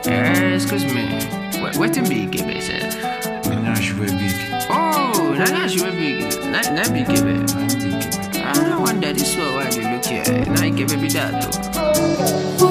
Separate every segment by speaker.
Speaker 1: Eh, excuse me. What, what to be give it, sir?
Speaker 2: Now she very big.
Speaker 1: Oh, now that's you big. Now, now be give it.
Speaker 2: I'm big.
Speaker 1: I don't want that is so why you look here. Now you give it that though.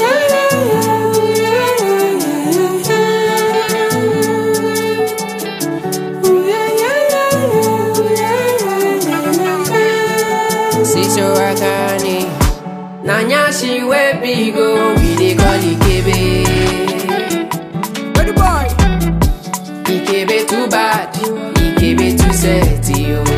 Speaker 3: Siso Akane Nanya she we big go We dey call Ikebe Where the boy? Ikebe too bad Ikebe too sexy oh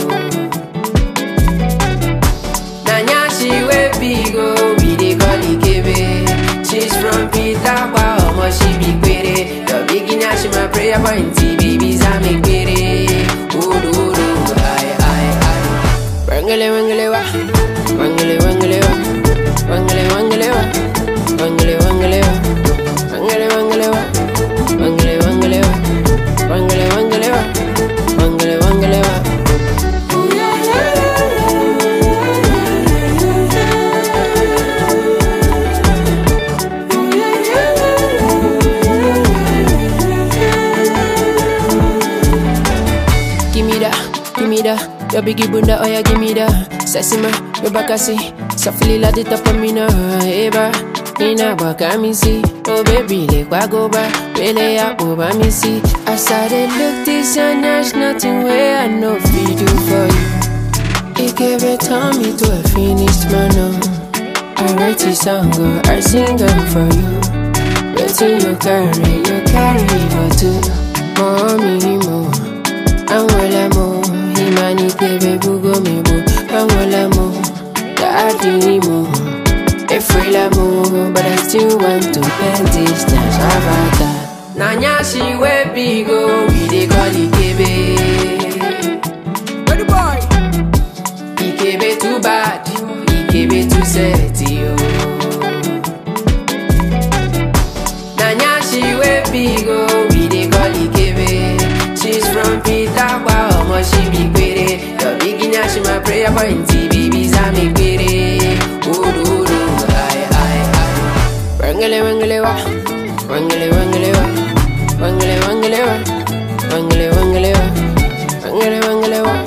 Speaker 3: Nanya she we big go We dey call Ikebe She's from Pitakwa Omo she be quere Your beginner she my prayer point Babies I make quere Odo odo Aye aye aye Wangele wangele wa Wangele wangele wa Wangele wangele wa Wangele wangele wa Wangele wangele wa Wangele wangele wa Wangele wangele wa Wangele wangele wa Give me that, give me that. Your biggie bunda, oh yeah, give me that. Sexy ma, your back I see. Softly la the top of me now, eba. Ina baka me see. Oh baby, let kwa go back. Really up over me see. As I dey look this and there's nothing where I know fi do for you. It gave it time me to a finished man. oh. I write this song, oh, I sing them for you. Waiting you carry, you carry for two. Mommy, more. Anwele mo, imani kebe bugo mi bu. Anwele mo, daddy mo, efrela mo, but I still want to spend this time. Shabata. Nanya she we bigo, we dey call Ikebe. Where the boy? Ikebe too bad, Ikebe too sexy oh. Nanya she we bigo, we dey call Ikebe. She's from Pitakwa, omo she be quere. Your beginner she my prayer point, babies I make quere. Odo odo, aye aye aye. Wangele wangele wa, wangele wangele wa, wangele wangele wa, wangele wangele wa, wangele wangele wa,